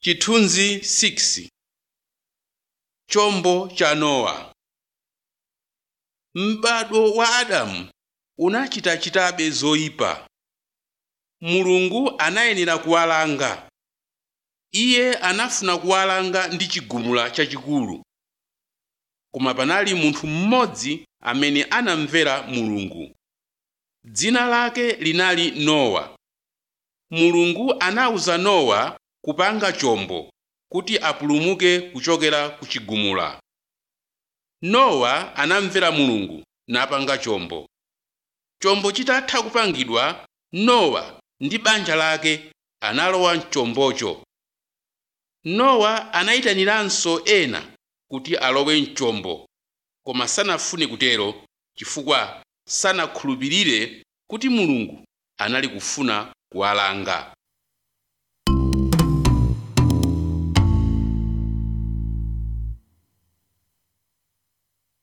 Chithunzi 6 Chombo cha Nowa M'bado wa Adamu unachitachitabe zoyipa. Mulungu anayenera kuwalanga. Iye anafuna kuwalanga ndi chigumula chachikulu. Koma panali munthu mmodzi amene anamvera Mulungu. Dzina lake linali Nowa. Mulungu anawuza Nowa kupanga chombo kuti apulumuke kuchokera ku chigumula. Nowa anamvera Mulungu napanga chombo. Chombo chitatha kupangidwa, Nowa ndi banja lake analowa mchombocho. Nowa anayitaniranso ena kuti alowe mchombo, koma sanafune kutero chifukwa sanakhulupirire kuti Mulungu anali kufuna kuwalanga.